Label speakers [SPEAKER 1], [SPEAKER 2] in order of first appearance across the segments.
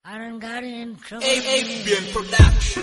[SPEAKER 1] I done got in trouble.
[SPEAKER 2] ABN Production.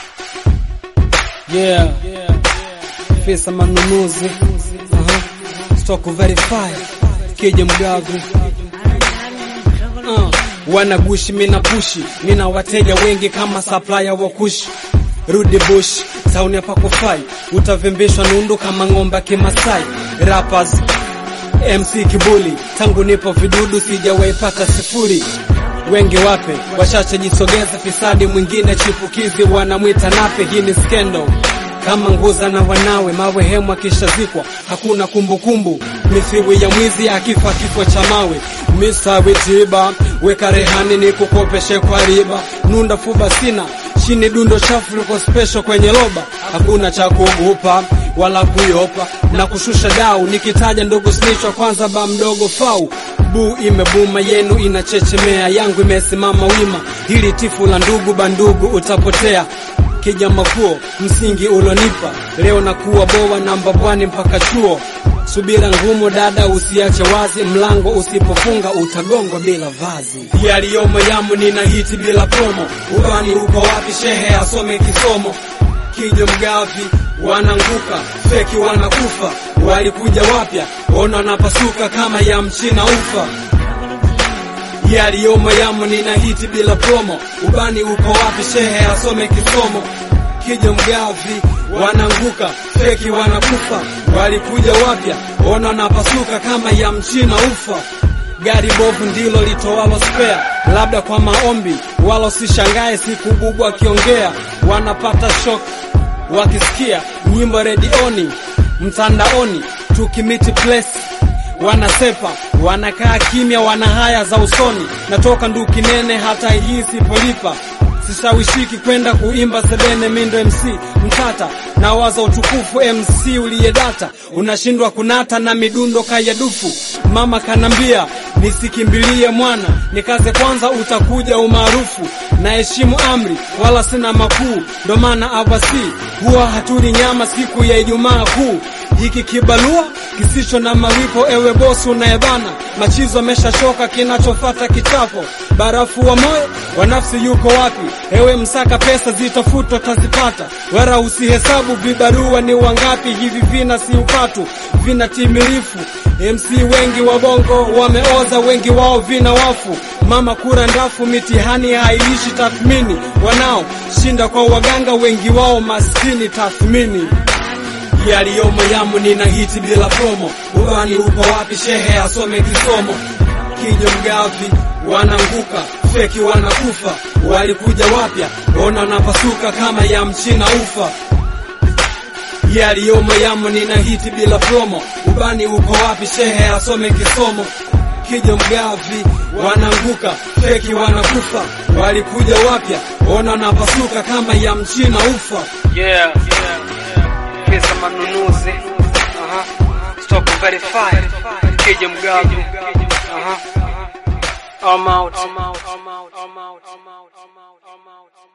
[SPEAKER 3] Yeah, pesa manunuzi, Aha. stock verify, kija mgavi
[SPEAKER 1] I done got in trouble.
[SPEAKER 3] uh. Wanagushi mina pushi, nina wateja wengi kama supplier wa kushi Rudi bush, tauni hapa kufai, utavimbishwa nundu kama ng'ombe kimasai. Rappers MC Kibuli, tangu nipo vidudu sijawaipata sifuri. Wengi wape washache jisogeza, fisadi mwingine chipukizi wanamwita nape. Hii ni skendo kama nguza na wanawe, mawe hemu akishazikwa hakuna kumbukumbu. Mithiwi ya mwizi akifa kifo cha mawe. Misawi tiba weka rehani ni kukopeshe kwa riba, nunda fuba sina chini dundo chafu liko special kwenye loba, hakuna cha kuogopa wala kuyopa na kushusha dau. Nikitaja ndogo snichwa kwanza, ba mdogo fau bu imebuma, yenu inachechemea, yangu imesimama wima. Hili tifu la ndugu bandugu utapotea kija makuo msingi ulonipa leo na kuwa boa namba bwani mpaka chuo. Subira ngumu dada, usiache wazi mlango, usipofunga utagongwa bila vazi. Yaliyomo yamu nina hiti bila promo, ubani uko wapi? Shehe asome kisomo kijo mgavi wananguka, feki wanakufa, walikuja wapya, ona wanapasuka kama ya mchina ufa yaliyomo yamo nina hiti bila promo, ubani uko wapi? Shehe asome kisomo kijo mgavi wananguka, feki wanakufa, walikuja wapya, ona wanapasuka kama ya mchina ufa. Gari bovu ndilo litowalo spare, labda kwa maombi, wala usishangae siku bubu akiongea, wanapata shock wakisikia nyimbo redioni, mtandaoni, tukimiti place wanasepa wanakaa kimya, wana haya za usoni. Natoka nduki nene, hata hii sipolipa sishawishiki kwenda kuimba sebene. Mindo MC mtata na waza utukufu, MC uliyedata unashindwa kunata na midundo kayadufu. Mama kanambia nisikimbilie mwana, nikaze kwanza, utakuja umaarufu. Naheshimu amri wala sina makuu, ndo maana avasi huwa hatuli nyama siku ya Ijumaa Kuu hiki kibalua kisicho na malipo, ewe bosi unayebana machizo ameshachoka, kinachofata kichapo. Barafu wa moyo wa nafsi yuko wapi? Ewe msaka pesa zitafutwa tazipata, wala usihesabu vibarua ni wangapi. Hivi vina si upatu, vina timilifu. MC wengi wa bongo wameoza, wengi wao vina wafu. Mama kura ndafu, mitihani hailishi tathmini. Wanao shinda kwa waganga, wengi wao maskini tathmini yaliyomo yamu nina hiti bila promo, ubani uko wapi? Shehe asome kisomo kijo mgavi wananguka, feki wanakufa, walikuja wapya, ona wanapasuka kama ya mchina ufa. Yaliyomo yamu nina hiti bila promo, ubani uko wapi? Shehe asome kisomo kijo mgavi wananguka, feki wanakufa, walikuja wapya, ona wanapasuka kama ya mchina ufa.
[SPEAKER 4] Yeah, pesa manunuzi, aha, stock verify, kija mgavi, aha, I'm out, I'm out, I'm out, I'm out, I'm out, I'm out, I'm out.